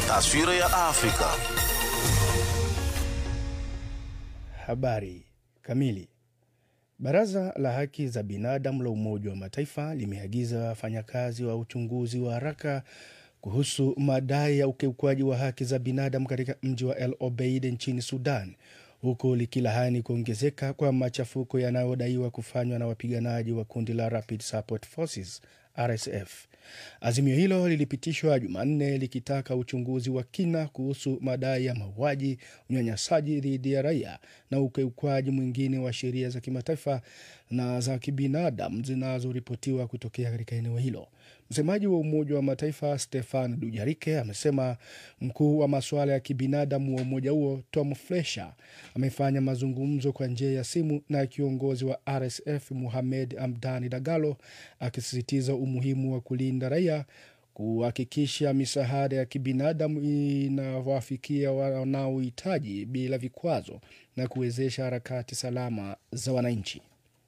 Taswira ya Afrika. Habari kamili. Baraza la Haki za Binadamu la Umoja wa Mataifa limeagiza wafanyakazi wa uchunguzi wa haraka kuhusu madai ya ukiukwaji wa haki za binadamu katika mji wa El Obeid nchini Sudan, huku likilaani kuongezeka kwa machafuko yanayodaiwa kufanywa na wapiganaji wa kundi la Rapid Support Forces RSF. Azimio hilo lilipitishwa Jumanne likitaka uchunguzi wa kina kuhusu madai ya mauaji, unyanyasaji dhidi ya raia na ukiukwaji mwingine wa sheria za kimataifa na za kibinadamu zinazoripotiwa kutokea katika eneo hilo. Msemaji wa Umoja wa Mataifa Stefan Dujarike amesema mkuu wa masuala ya kibinadamu wa umoja huo Tom Fletcher amefanya mazungumzo kwa njia ya simu na kiongozi wa RSF Muhamed Hamdani Dagalo akisisitiza umuhimu wa kulinda raia, kuhakikisha misaada ya kibinadamu inawafikia wanaohitaji bila vikwazo na kuwezesha harakati salama za wananchi.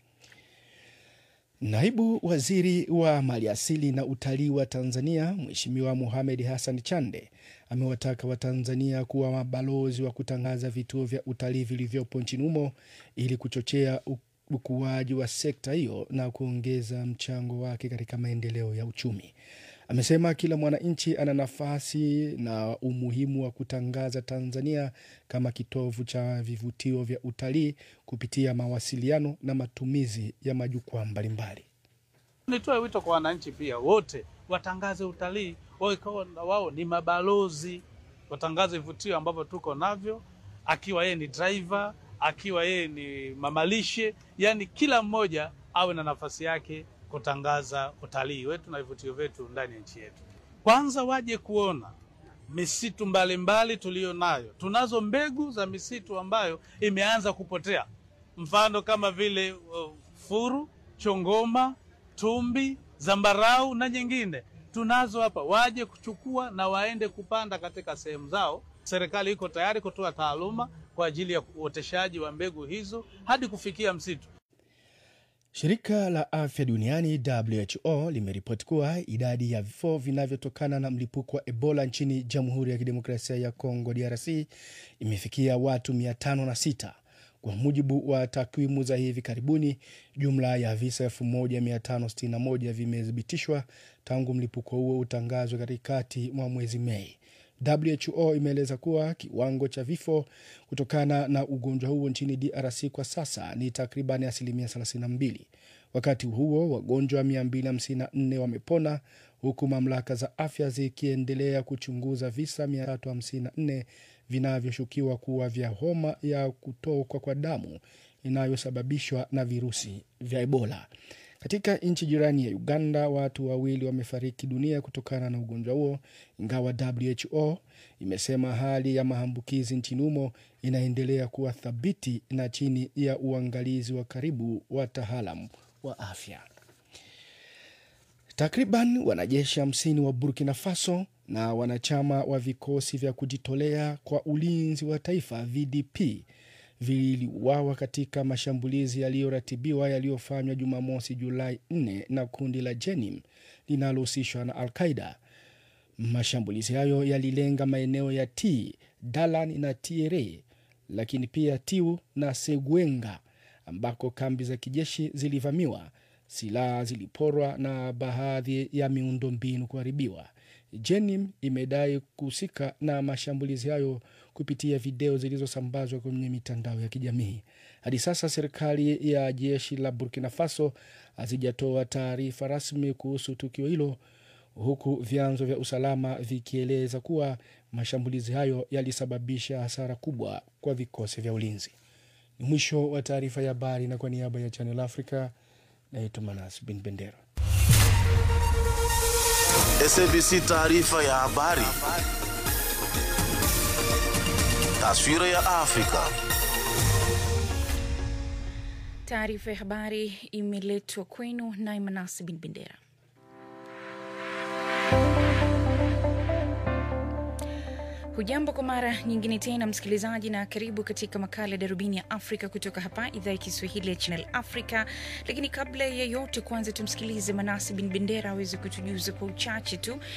Naibu waziri wa maliasili na utalii wa Tanzania Mheshimiwa Mohamed Hassan Chande amewataka Watanzania kuwa mabalozi wa kutangaza vituo vya utalii vilivyopo nchini humo ili kuchochea ukuaji wa sekta hiyo na kuongeza mchango wake katika maendeleo ya uchumi. Amesema kila mwananchi ana nafasi na umuhimu wa kutangaza Tanzania kama kitovu cha vivutio vya utalii kupitia mawasiliano na matumizi ya majukwaa mbalimbali. Nitoe wito kwa wananchi pia wote watangaze utalii, wao ni mabalozi, watangaze vivutio ambavyo tuko navyo, akiwa yeye ni driver, akiwa yeye ni mamalishe, yani kila mmoja awe na nafasi yake kutangaza utalii wetu na vivutio vyetu ndani ya nchi yetu. Kwanza waje kuona misitu mbalimbali tuliyo nayo. Tunazo mbegu za misitu ambayo imeanza kupotea, mfano kama vile uh, furu, chongoma, tumbi, zambarau na nyingine tunazo hapa. Waje kuchukua na waende kupanda katika sehemu zao. Serikali iko tayari kutoa taaluma kwa ajili ya uoteshaji wa mbegu hizo hadi kufikia msitu. Shirika la afya duniani WHO limeripoti kuwa idadi ya vifo vinavyotokana na mlipuko wa Ebola nchini Jamhuri ya Kidemokrasia ya Kongo DRC imefikia watu 506. Kwa mujibu wa takwimu za hivi karibuni, jumla ya visa 1561 vimethibitishwa tangu mlipuko huo utangazwe katikati mwa mwezi Mei. WHO imeeleza kuwa kiwango cha vifo kutokana na ugonjwa huo nchini DRC kwa sasa ni takriban asilimia 32. Wakati huo wagonjwa 254 wamepona huku mamlaka za afya zikiendelea kuchunguza visa 354 vinavyoshukiwa kuwa vya homa ya kutokwa kwa damu inayosababishwa na virusi vya Ebola. Katika nchi jirani ya Uganda, watu wawili wamefariki dunia kutokana na ugonjwa huo, ingawa WHO imesema hali ya maambukizi nchini humo inaendelea kuwa thabiti na chini ya uangalizi wa karibu wataalamu wa afya. Takriban wanajeshi hamsini wa Burkina Faso na wanachama wa vikosi vya kujitolea kwa ulinzi wa taifa VDP viliuawa katika mashambulizi yaliyoratibiwa yaliyofanywa Jumamosi Julai 4 na kundi la Jenim linalohusishwa na Al Qaida. Mashambulizi hayo yalilenga maeneo ya T Dalan na Tiere, lakini pia Tiu na Segwenga ambako kambi za kijeshi zilivamiwa, silaha ziliporwa na baadhi ya miundombinu kuharibiwa. Jenim imedai kuhusika na mashambulizi hayo kupitia video zilizosambazwa kwenye mitandao ya kijamii. Hadi sasa serikali ya jeshi la Burkina Faso hazijatoa taarifa rasmi kuhusu tukio hilo, huku vyanzo vya usalama vikieleza kuwa mashambulizi hayo yalisababisha hasara kubwa kwa vikosi vya ulinzi. Ni mwisho wa taarifa ya habari, na kwa niaba ya Channel Africa naitwa Manas Bin Bendera. SABC taarifa ya habari. Taswira ya Afrika. Taarifa ya habari imeletwa kwenu naye Manasi Bin Bendera. Hujambo kwa mara nyingine tena msikilizaji, na karibu katika makala ya darubini ya Afrika kutoka hapa idhaa ya Kiswahili ya Channel Africa. Lakini kabla ya yote, kwanza tumsikilize Manasi Bin Bendera aweze kutujuza kwa uchache tu